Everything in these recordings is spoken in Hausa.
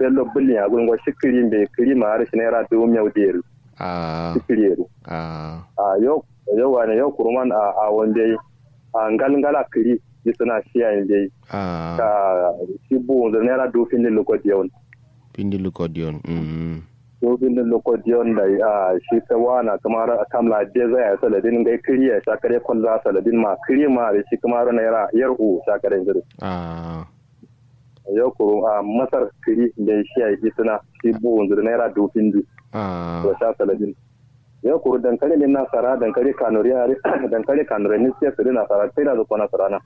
bello bulli ya gungo shikiri be kiri ma har shi naira dubu miyau deru a shikiri a a yau yau wani yau kurman a a wanda a ngalngala kiri yi suna shiya yin dai a ka shi bu da naira dubu fin din lokodi yau pindi lukodion mm dubu fin din lokodi yau da a shi ta wana kamar kamla de zai ya saladin gai kiri ya shakare kwalla saladin ma kiri ma da shi kamar naira yar u shakare zai a yau kuru a masar kiri da shi ya yi suna shi bu da naira dubu fin din a da sha saladin yau kuru dankali ne nasara dankali kanuri dankali kanuri ne sai su nasara sai da zuwa nasara na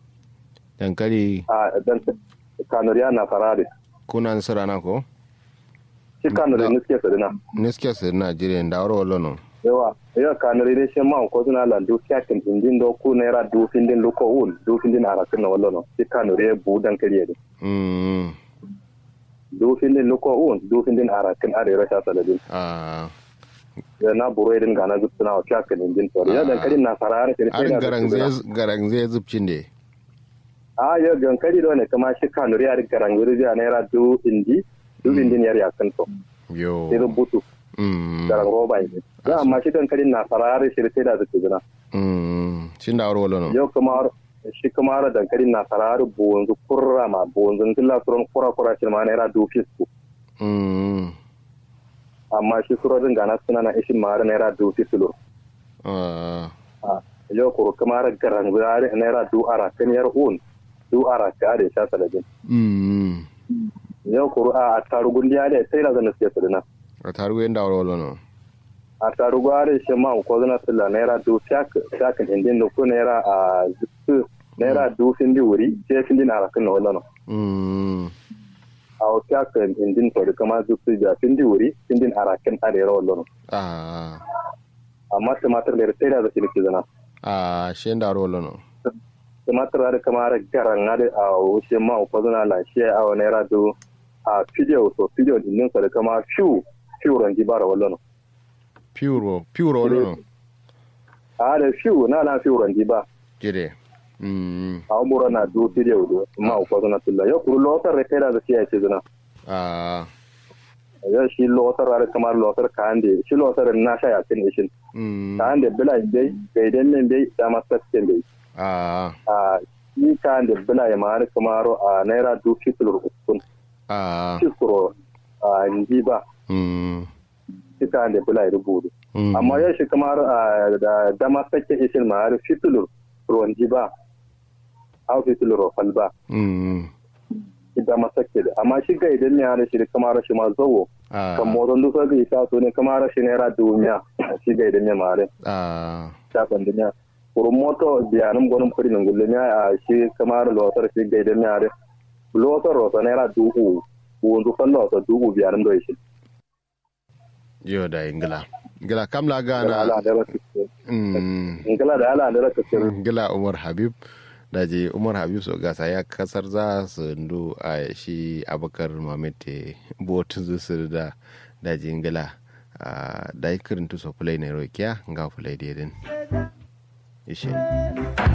dankali a dan kanuri nasara da kuna nasara na ko shi kanuri ne sai su na neske sir nigeria da waro wala no yawa yau kanuri ne shi ma ko suna landu kyakin indin do ku naira du findin luko ul du findin arakin na wallo no shi kanuri ya bu dankali ne mm du findin luko ul du findin arakin are sha saladin a ya na buru irin gana zuwa wa kyakin indin to ya dankali nasara ne sai arin da garang zai garang zai zubcin de a yau dankali da ne kama shi kanuri ya garan guri ya naira du indi du findin yar yakin to yo sai rubutu mm garan roba ne ya amma shi dankalin nasara har shi sai da zuwa zina mm shin da waro wala no yau kuma shi kuma har dankalin nasara har bonzu kurra ma bonzu killa suron kura kura shi ma naira du fisku mm amma shi surorin gana suna na ishin ma har naira du fisku a yau kuro kuma har garan guri har naira du ara kan yar un du ara ka da sha saladin mm yau kuro a tarugun diya da sai da zana siya sadina a tarugo yin da waro wala no a tarugu har shi ma ko zana sila naira du fiyak fiyakin indin da ko naira a zuku naira du findi wuri sai findi na arakin na wallo mm a wasu aka indin to da kama su su ja findi wuri findin arakin arewa wallo a amma tumatir da sai da zaki nake zana a shin da waro wala no tumatir da kama da garan da a wuce ma ko zana la shi a wani naira du a fidiyo so fidiyo din sa da kama fiu fiu rangi bara wallo pure pure wala no a da fiu na na fiu rangi ba jire mm a umura na du fidiyo do ma ko zana tulla yo kuru lotar da sai da zaki ya ce zana a yo shi lotar da kamar lotar kan de shi lotar na sha ya tin ishin mm kan de bila dai gaidan men dai da masasken dai a a shi kan da bila ya mara kamaro a naira du fitilur ukun a fiskuro a nji ba mm shi kan da bila ya rubutu mm amma yau shi kamar a da dama sake isin ma har fitilur ruwan ji ba au fitilur fal ba mm shi dama sake da amma shi ga idan ne har shi da kamar shi ma zawo a kan motsin duka ga isa so ne kamar shi naira duniya shi ga idan ne ma har a shafin duniya kurun moto biyanin gwanin kudi min gullum ya a shi kamar lotar shi gaidan ya re lotar rota naira dubu wanzu kan lotar dubu biyanin da shi yo da ingila ingila kamla ala gana da rasu mm in kala da ala da rasu ingila umar habib da je umar habib so gasa ya kasar za su ndu a shi abakar mamete botun zusu da da je ingila da ikirin tu so fulai na rokiya nga fulai dedin ishe